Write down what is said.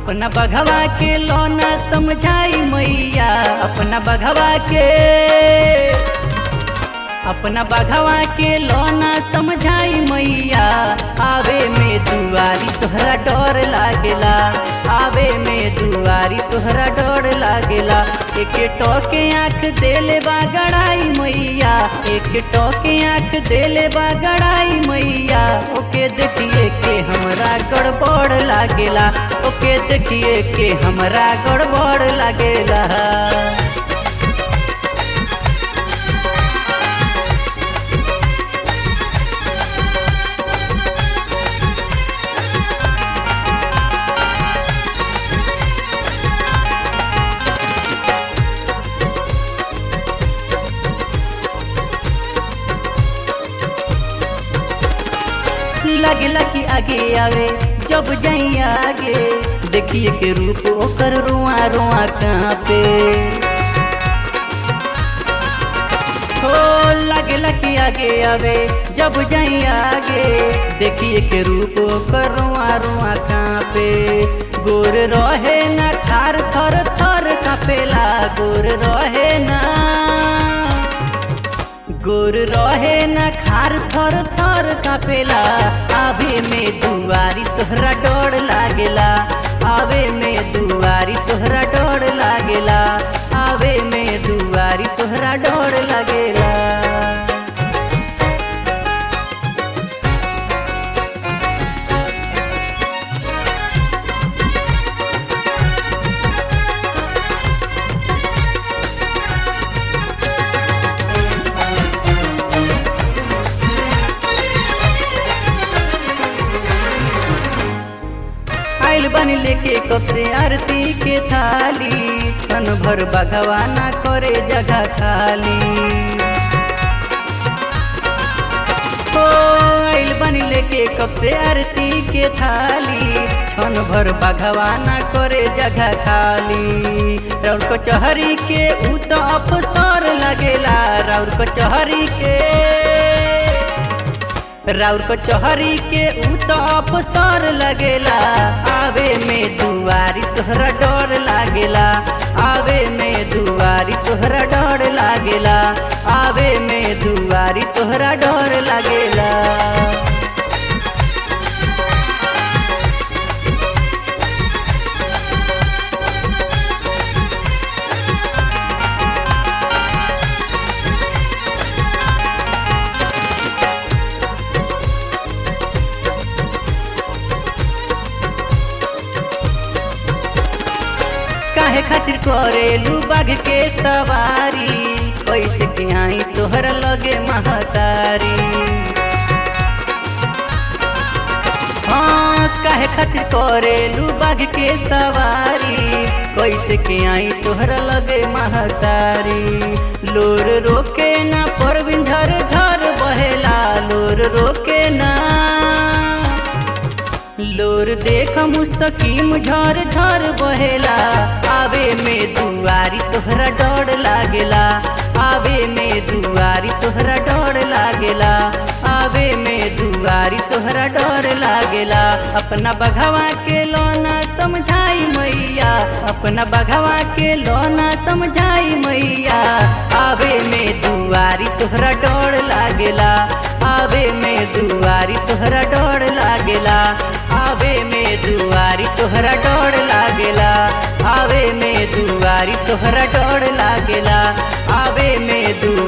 अपना बघवा के लौना समझाई मैया अपना बघवा के अपना बघवा के लौना समझाई मैया आवे में दुआरी तोहरा डर लागेला आवे में दुआरी तोहरा डर लागेला एक टोके आँख देले बा गड़ाई मैया एक टोके आँख देले बा गड़ाई मैया ओके देखिए के हमरा गड़बड़ लागेला ओके देखिए के हमरा गड़बड़ लागेला लगेला कि आगे आवे जब जाई आगे देखिए के रूप ओकर रुआ रुआ कहाँ पे हो लगेला कि आगे आवे जब जाई आगे देखिए के रूप ओकर रुआ रुआ कहाँ पे गोर रहे ना खार थर थर कापेला गोर रहे ना गोर रहे न खार थर थर कापेला आवे में दुआरी तोहरा डर लागेला आवे में दुआरी तोहरा डर लागेला आवे में दुआरी तोहरा डर लागेला आइल बनी लेके कब से आरती के थाली क्षण भर बघवाना करे जगह खाली हो आइल बनी लेके कब से आरती के थाली क्षण भर बघवाना करे जगह खाली राउर कचहरी के ऊ तो अफसर लगेला राउर कचहरी के राउर कचहरी के ऊ तो अफसर लगेला आवे में दुआरी तोहरा डर लागेला आवे में दुआरी तोहरा डर लागेला आवे में दुआरी तोहरा डर लागेला काहे खातिर करेलू बाघ के सवारी कैसे के आई तोहर लगे महतारी हाँ काहे खातिर करेलू बाघ के सवारी कैसे के आई तोहर लगे महतारी लोर रोके ना परविन धर धर बहेला लोर रोके ना लोर देख मुस्तकीम झर झर बहेला आवे में दुआरी तोहरा डर लागेला आवे में दुआरी तोहरा डर लागेला आवे में दुआरी तोहरा डर लागेला अपना बघवा के लोना समझाई मैया अपना बघवा के लोना समझाई मैया आवे में दुआरी तोहरा डर लागेला आवे में दुआरी तोहरा डर लागेला आवे में दुआरी तोहरा डर लागेला आवे में दुआरी तोहरा डर लागेला आवे में दु